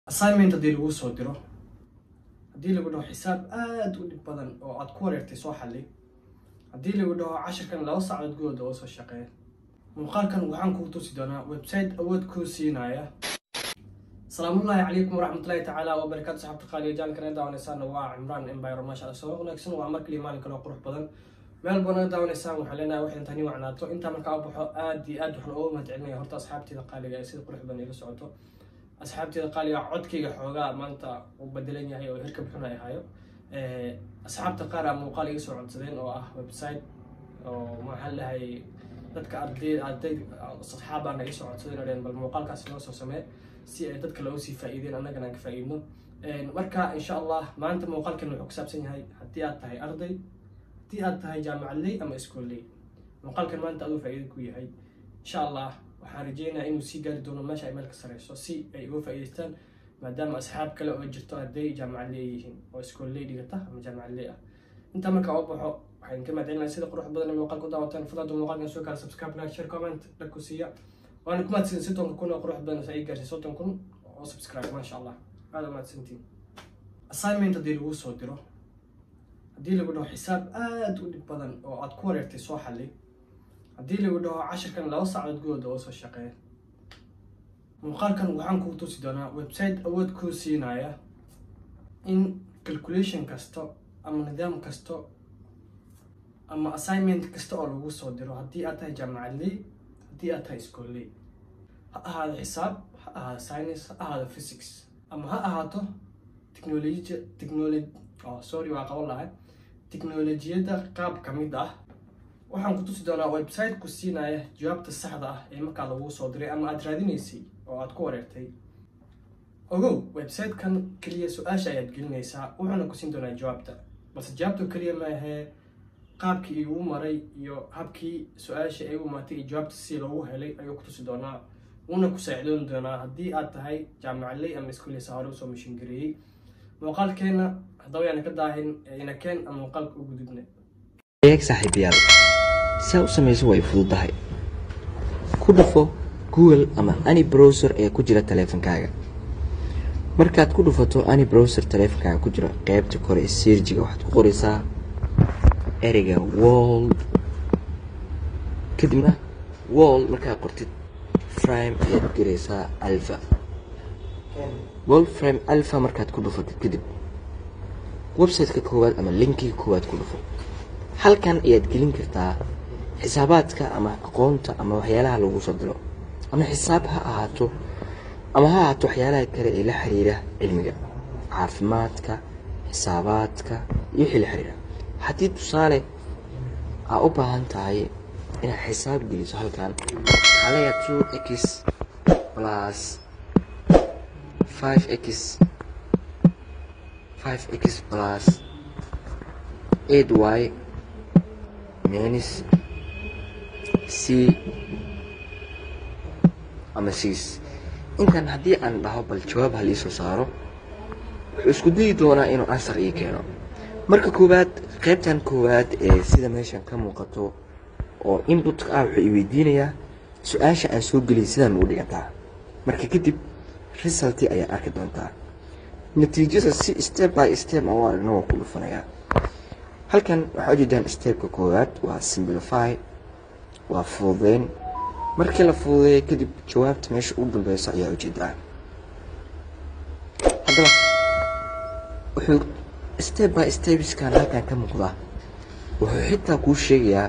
assignment haddii lagu soo diro haddii lagu dhaho xisaab aada u dhib badan oo aad ku wareertay soo xalli haddii lagu dhaho cashirkan laba saacadood gudooda oo soo shaqeeya muuqaalkan waxaan kugu tusi doonaa website awood kuu siinaya salaamullaahi calaykum waraxmatullaahi tacaala wabarakaatu saxaabta qaaliya jaalkan ee daawanaysaana waa cimraan embire maasha allah soo wanaagsan waa mar kaliya maalin kale oo qurux badan meel badan daawanaysaan waxaan leenahay waxay tani wacnaato intaa markaa u baxo aad iyo aad waxaan uga mahadcelinaya horta asxaabteeda qaaliga ee sida qurux badan ila socoto asxaabteeda qaaliga codkayga xoogaa maanta uu bedelan yahay oo hirka bixin ay ahayo asxaabta qaar aa muuqaal iga soo codsadeen oo ah website oo maxaan lahay dadka arday arday asxaabaan iga soo codsadeen oo dheen bal muuqaalkaas noo soo samee si ay dadka looga sii faa'iideen annagana aan ka faa'iidno marka insha allah maanta muuqaalkan wuxuu ku saabsan yahay haddii aad tahay arday haddii aad tahay jaamacadley ama iskoolley muuqaalkan maanta aduu faa'iido ku yahay insha allah waxaan rajeynayaa inuu sii gaari doono meesha ay meel ka sareyso si ay uga faa'iidaystaan maadaama asxaab kale oo jirto arday jaamacadley ay yihiin oo iskoolley dhigata ama jaamacadley ah intaa markaa u baxo waxaan ka mahadcelinayaa sida qurux badan ee muuqaalka u daawataan fadlaadu muuqaalkan soo kala subscribe like share comment dhag ku siiya waana ku mahadsan soddonka kun oo qurux badan sa ii gaarsiy soddon kun oo subscribe maasha allah aada u mahadsantiin assignment haddii lagu soo diro haddii lagu dhaho xisaab aada u dhib badan oo aad ku wareertay soo xalli haddii lagu dhaho cashirkan laba saacadood gudooda oo soo shaqeeya muuqaalkan waxaan kugu tusi doonaa website awood kuu siinaya in calculation kasta ama nidaam kasta ama assignment kasta oo lagu soo diro haddii aad tahay jaamacadley haddii aad tahay iskoolley ha ahaado xisaab ha ahaado science ha ahaado physics ama ha ahaato technology technology oh sorry waa qaban lahay tiknolojiyadda qaab ka mid ah waxaan ku tusi doonaa website ku siinaya jawaabta saxda ah ee markaa lagu soo diray ama aad raadinaysay oo aad ku wareertay ogow website-kan keliya su-aasha ayaad gelinaysaa wuxuuna ku siin doonaa jawaabta balse jawaabta keliya maahee qaabkii igu maray iyo habkii su-aasha ay u imaatay iyo jawaabta si loogu helay ayuu ku tusi doonaa wuuna ku saacidoon doonaa haddii aad tahay jaamacadley ama iskuuleysa hore usoo mishingareeyey muuqaalkeena haddaba yaana ka daahin inakeen ama muuqaalka u gudubna eeg saaxiibayaal saa u samayso way fududahay ku dhufo google ama any browser ee ku jira taleefankaaga markaad ku dhufato any browser taleefankaaga ku jira qeybta kore ee seerjiga waxaad ku qoraysaa ereyga world kadibna world markaad qortid frame ayaad gelaysaa alpha world frame alpha markaad ku dhufatid kadib website-ka koowaad ama linkiga koowaad ku dhufo halkan ayaad gelin kartaa xisaabaadka ama aqoonta ama waxyaalaha lagu soo diro ama xisaab ha ahaato ama ha ahaato waxyaalaha kale ee la xiriira cilmiga caafimaadka xisaabaadka iyo wixii la xiriira haddii tusaale aa u baahan tahay inaad xisaab geliso halkan waxaa leeyaha two x plus five x five x plus eight y minus c ama six intan haddii aan dhaho bal jawaab ha liisoo saaro wuxuu isku dayi doonaa inuu ansar ii keeno marka koowaad qaybtan koowaad ee sida meeshan ka muuqato oo inbutka ah wuxuu i weydiinayaa su-aasha aan soo geliyay sidaan u dhigantaa marka kadib resulti ayaa arki doontaa natiijada si step by step aan u aragno waan ku dhufanayaa halkan waxaa ujeedaan stepka koowaad waa simplify waa fududeyn markii la fududeeya kadib jawaabta meesha ugu dambeysa ayaa ujeedaa haddaba wuxuu step by stepskan halkan ka muuqda wuxuu xitaa kuu sheegayaa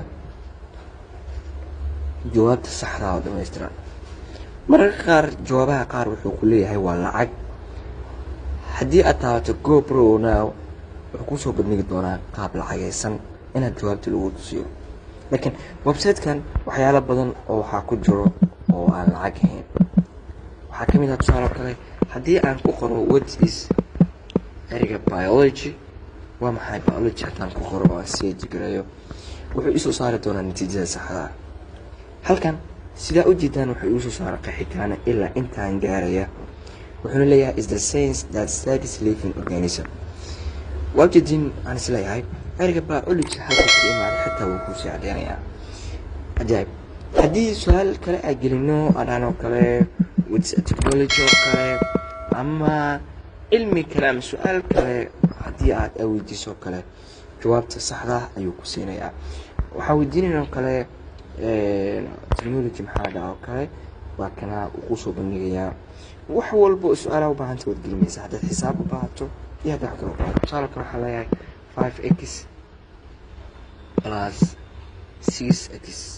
jawaabta saxdaa oo dhamaystiran mararka qaar jawaabaha qaar wuxuu ku leeyahay waa lacag haddii aad taabato go pro now wuxuu kusoo bandhigi doonaa qaab lacagaysan inaad jawaabta lagu tusiyo laakiin website-kan waxyaalo badan oo waxaa ku jiro oo aan lacag ahayn waxaa ka mid ah tusaale kale haddii aan ku qoro what is ereyga biology waa maxay biology haddaan ku qoro oo aan seeji garayo wuxuu isoo saari doonaa natiijada saxdaa halkan sidaa u jeedaan wuxuu igu soo saara qeexitaana ilaa intaan gaaraya wuxuuna leeyahay is the sense that studies living organism waa ujeedin aan isleeyahay ereyga biology halka ka imaaday xataa wuu kuusii cadeynayaa cajaayib haddii su-aal kale aa gelino adhaan oo kale wits technology oo kale ama cilmi kale ama su-aal kale haddii aad aweydiiso kale jawaabta saxda ayuu ku siinayaa waxaa weydiinayna oo kale technology maxaa dhaa oo kale waa kana uu kusoo bandhigayaa wax walba oo su-aalaha u baahanta waad gelinaysa haddaad xisaab u baahato iyo haddaad wax kale u baahato tusaalkan waxaa leeyahay five x plus six x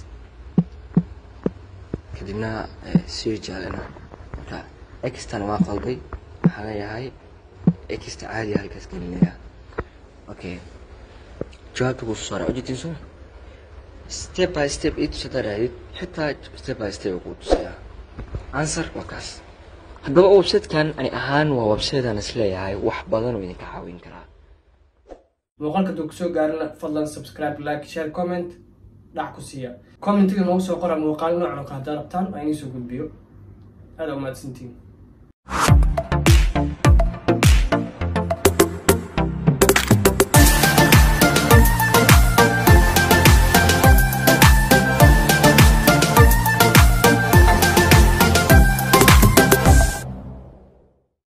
kadibna sii jaalina marka extan waa qalday waxaa leeyahay exta caadiya halkaas gelinaya okay jawaabta kusoo saara ujeedin soo step by step ii tusada raadid xitaa step by step kuu tusaya answer waa kaas haddaba websitekan ani ahaan waa websitean isleeyahay wax badan oo idinka caawin karaa muuqaalka duu kusoo gaarina fadlan subscribe like share comment dhac ku siiya commentiga noogu soo qora muuqaal noocan oo kale haddaad rabtaan waa inii soo gudbiyo aada umahadsantiin